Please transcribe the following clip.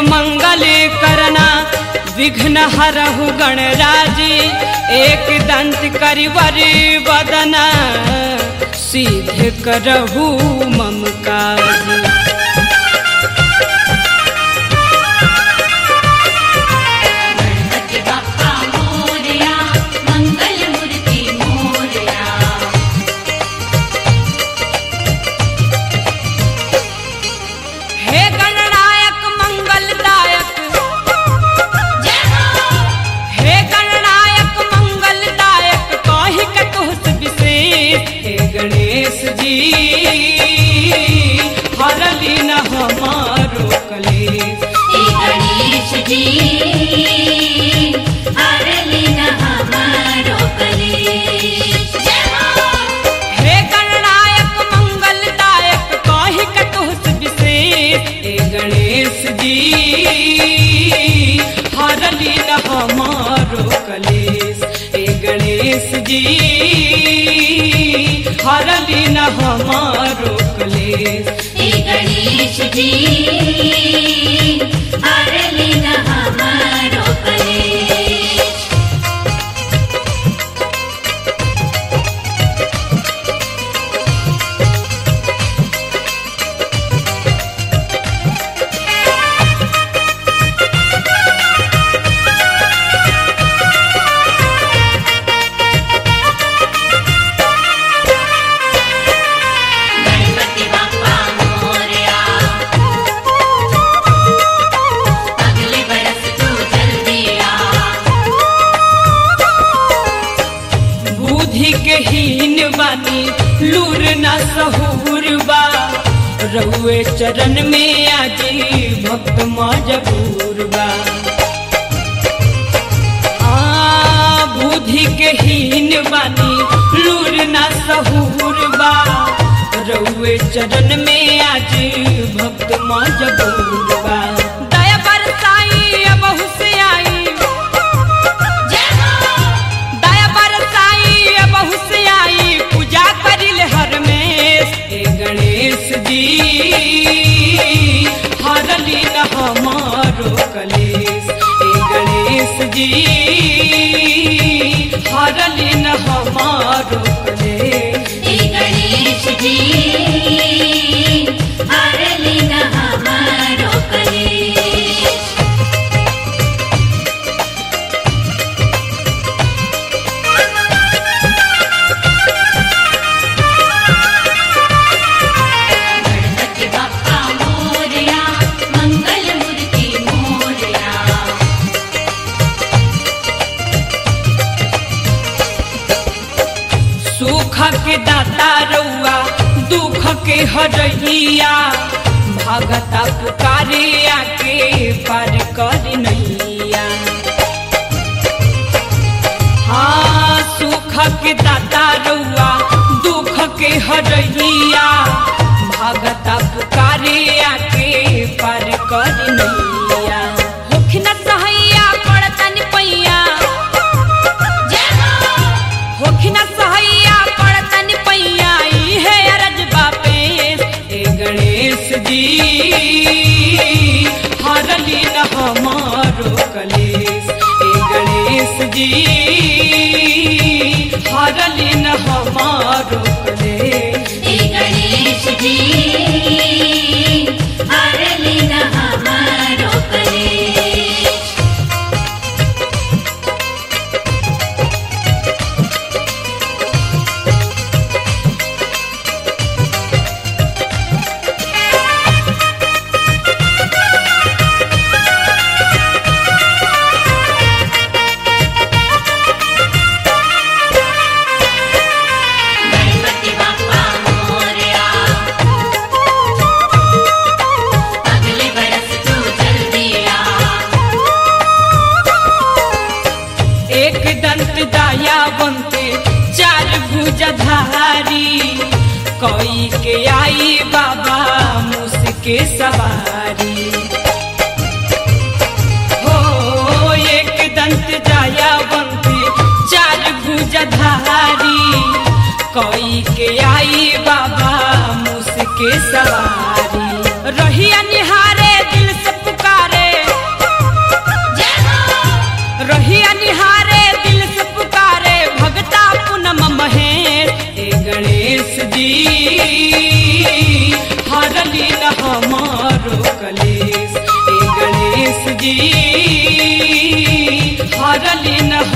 मंगल करना विघ्न हरहु गणराजी एक दंत करिवरी बदना सिद्ध करहु मम काज गणपती बाप्पा मोरया मंगल मूर्ती मोरया हे गणनायक मंगलदायक जय हो हे गणनायक मंगलदायक कहि के तुहस विशेष हे गणेश जी हरली न हमारो कलेश हे गणेश जी हरली न हमारो कलेश जय हो हे गणनायक मंगलदायक कहि के तुहस विशेष हे गणेश जी हरली न हमारो कलेश हे गणेश जी हरली न हमारो कलेश हे गणेश जी हरली न हमारो कलेश गणपती बाप्पा मोरया अगले बरस तू जल्दी आ बुद्धि के हीन बानी लूर न सहूर बा रहुए चरण में आजी भक्त मजबूर बा आ, बुद्धि के हीन बानी लूर न सहूर बा रहुए चरण में आज भक्त मजबूर बा दया बरसाई अब हुसियाई जय हो दया बरसाई अब हुसियाई पूजा करिल हर में हे गणेश जी हरली न हमारो कलेश हे गणेश जी हरली न हमारो कलेश हे गणेश जी हरली न हमारो कलेश गणपती बाप्पा मोरया मंगल मूर्ती मोरया सुख के दाता रउआ दुख के हरैया भगता पुकारे आके पार कर नैया हाँ सुख के दाता रउआ दुख के हरैया भगता पुकारे आके पार कर नैया होखिन सहैया पड़तन पैया जय हो होखिन सहैया पड़तन पैया इहे अरज बापेश ए गणेश जी हरली न हमारो कलेश ए गणेश जी हरली न हमारो कलेश हे गणेश जी हरली न हमारो कलेश गणपती बाप्पा मोरया अगले बरस तू जल्दी आ एक दंत दाया बनते चार भुजधारी कोई के आई बाबा मुसके सवारी हो एक दंत दाया बनते चार भुजधारी कोई के आई बाबा मुसके सवारी रहिया निहारे दिल से पुकारे गणेश जी हरली न